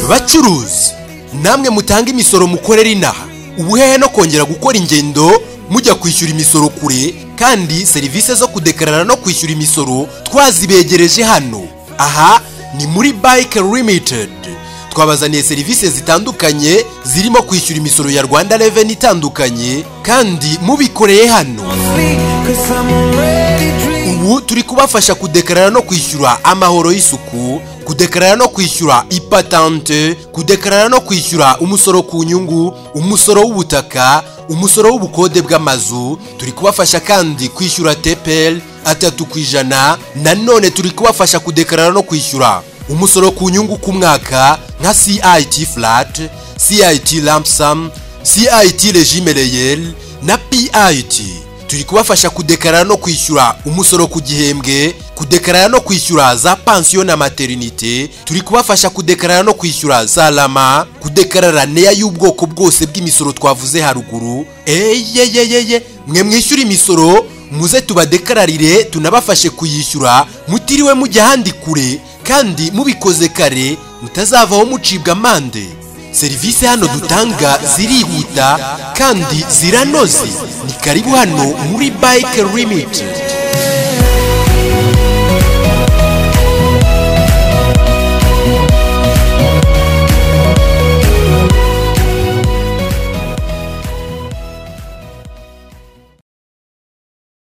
bacuruzi namwe mutanga imisoro mukorere inaha ubuhehe no kongera gukora ingendo mujya kwishyura imisoro kure kandi serivisi zo kudekarara no kwishyura imisoro twazibegereje hano aha ni muri bike limitedi twabazaniye serivisi zitandukanye zirimo kwishyura imisoro ya rwanda reveni itandukanye kandi mubikoreye hano ubu turi kubafasha kudekarara no kwishyura amahoro y'isuku kudekarara no kwishyura ipatante kudekarara no kwishyura umusoro ku nyungu umusoro w'ubutaka umusoro w'ubukode bw'amazu turi kubafasha kandi kwishyura teperi atatu ku ijana nanone turi kubafasha kudekarara no kwishyura umusoro ku nyungu ku mwaka nka cit flat cit lampsam cit regime reyeri na pit turi kubafasha kudekarara no kwishyura umusoro ku gihembwe kudekarara no kwishyura za pansiyo na materinite turi kubafasha kudekarara no kwishyura za rama kudekarara neya y'ubwoko bwose bw'imisoro twavuze haruguru eyeyeyeye mwe mwishyura imisoro muze tubadekararire tunabafashe kuyishyura mutiriwe mujya ahandi kure kandi mubikoze kare mutazavaho mucibwa amande serivisi hano dutanga zirihuta kandi ziranoze ni karibu hano muri bike limitedi